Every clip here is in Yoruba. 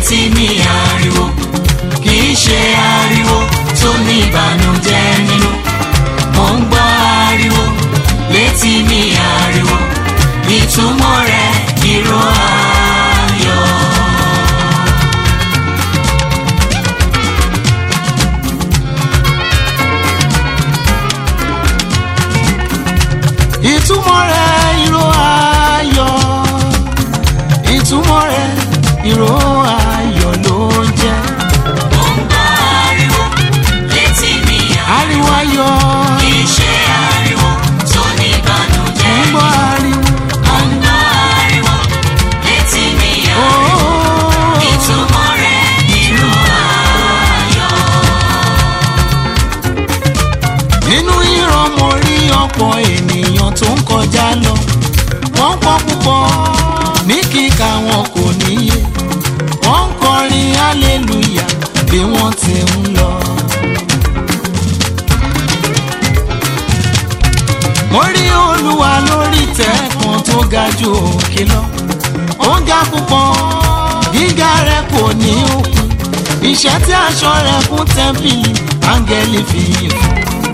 létí mi ariwo kì í ṣe ariwo tó ní ìbànújẹ́ nínú mo ń gbọ́ ariwo létí mi ariwo ìtumọ̀ rẹ̀ ìró ayọ̀. ìtumọ̀ rẹ̀ ìró ayọ̀ ìtumọ̀ rẹ̀ ìró ayọ̀ ló ń jẹ́ mo ń gbọ́ ariwo létí mi ariwo ariwo ayọ̀ kì í ṣe ariwo tó ní ń ìbànújẹ́ gbọ́ ariwo mo ń gbọ́ ariwo létí mi ariwo. ooo Ìtumọ̀ rẹ̀ ìró ayọ̀. nínú ìran mo rí ọ̀pọ̀ ènìyàn tó ń kọjá lọ wọ́n pọ̀ púpọ̀ ní kíkà wọn kò níye wọ́n ń kọrin hallelujah bí wọ́n ti ń lọ. mo rí olúwa lórí ìtẹ́ kan tó ga ju òkè lọ ó ga púpọ̀ gíga rẹ̀ kò ní òkun iṣẹ́ tí aṣọ rẹ̀ kún tẹ́ḿpìlì áńgẹ́lì fi fún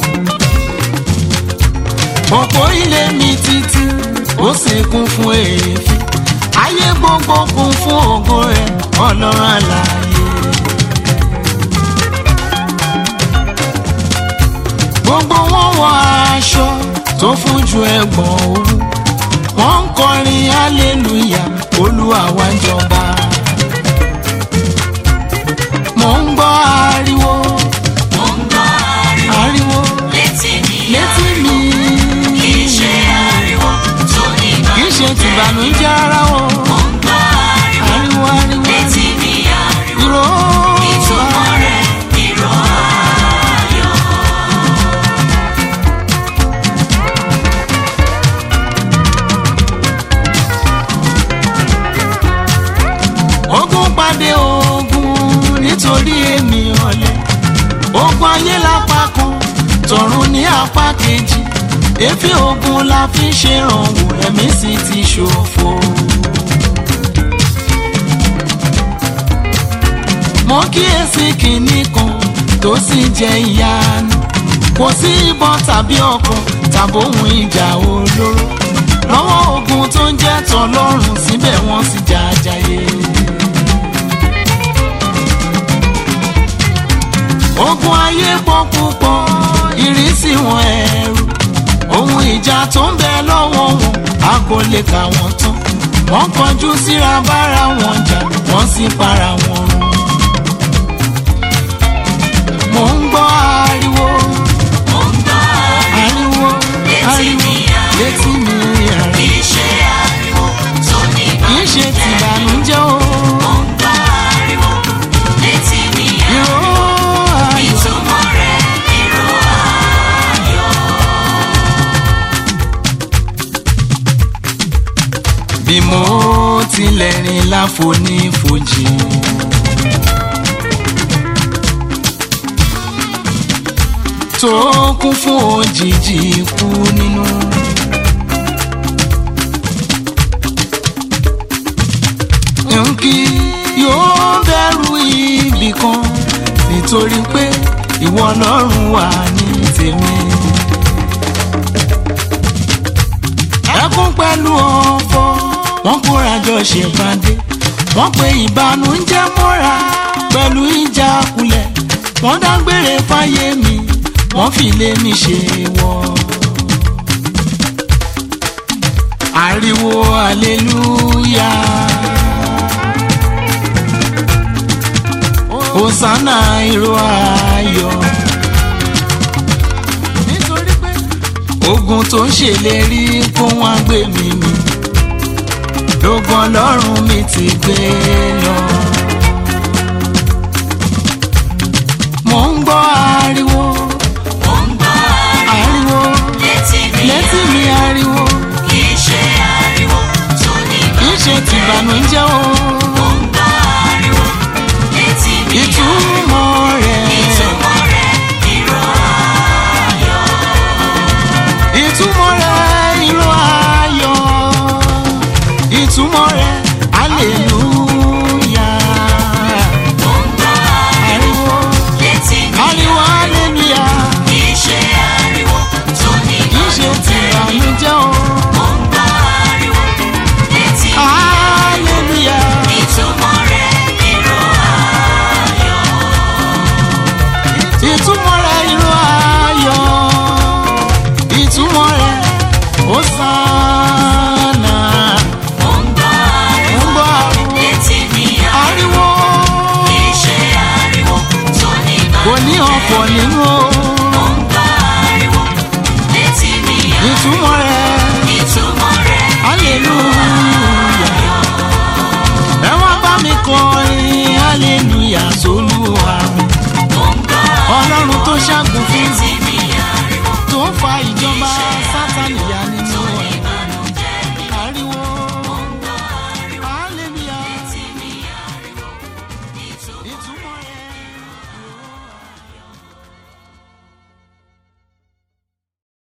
òpó ilé mi títí ó sì kún fún èéfín ayé gbogbo kún fún ògo rẹ̀ ọlọ́run àlàyé. gbogbo wọn wọ aṣọ tó fún ju ẹgbọ̀n owó wọ́n ń kọrin hallelujah olúwa wa ń jọba. mo ń gbọ́ ariwo Mo ń gbọ́ ariwo ariwo létí mi létí mi. kì í ṣe ariwo tó ní kì í ṣe ìbànújẹ́. tìbànújẹ́ rárá o. Mo ń gbọ́ ariwo ariwo ariwo létí mi ariwo. ìró Ìtumọ̀ rẹ̀ ìró ayọ̀. ogun pàdé ogun nítorí èmi ọ̀lẹ ogun ayé lápá kan tọ̀run ní apá kejì èéfín ogun la fi ń ṣèrànwọ́ ẹ̀mí sì ti ṣòfò. mo kíyèsí kìíní kan tó sì jẹ́ ìyanu kò sí ìbọn tàbí ọkọ̀ tàbí ohun ìjà olóró lọ́wọ́ ogun tó ń jẹ́ tọlọ́run síbẹ̀ wọ́n sì jàjàyè. ogun ayé pọ̀ púpọ̀ ìrísí wọn ẹ̀rù ohun ìjà tó ń bẹ lọ́wọ́ wọn a kò lè kà wọ́n tán wọ́n kọjú síra bára wọn jà wọ́n sì para wọn run. mo ń gbọ́ ariwo Mo ń gbọ́ ariwo ariwo Létí ariwo mi ariwo. létí mi ariwo kì í ṣe ariwo tó ní kì í ṣe ìbànújẹ́. tìbànújẹ́ o Mo ń gbọ́ ariwo létí mi ìró ariwo. ayọ̀ Ìtumọ̀ rẹ̀ ìró ayọ̀. bí mo tilẹ̀ rìn láfonífojì. tó kún fún òjijì ikú nínú. nkí yóò bẹ̀rù ibì kan nítorí pé ìwọ ọlọ́run wà ní tèmi. ẹkún pẹ̀lú ọ̀fọ̀ wọ́n kóra jọ ṣèpàdé wọ́n pe ìbànújẹ́ mọ́ra pẹ̀lú ìjà kulẹ̀ wọ́n dágbére fáyé mi wọ́n fi lé mi ṣe wọ́. ariwo aleluya hosanna ìró ayọ̀ nítorí pé ogun tó ń ṣèlérí kó wọn gbé mi mì lógun ọlọ́run mi ti gbé lọ. mo ń gbọ́ ariwo Mo ń gbọ́ ariwo ariwo létí mi létí mi ariwo kì í ṣe ariwo tó ní kì í ṣe tìbànújẹ́ o Mo ń gbọ́ ariwo létí mi ìtumọ̀ rẹ̀ Ìtumọ̀ rẹ̀ ìró ayọ̀. ìtumọ̀ rẹ̀ ìró ayọ̀ ìtumọ̀ rẹ̀ hallelujah.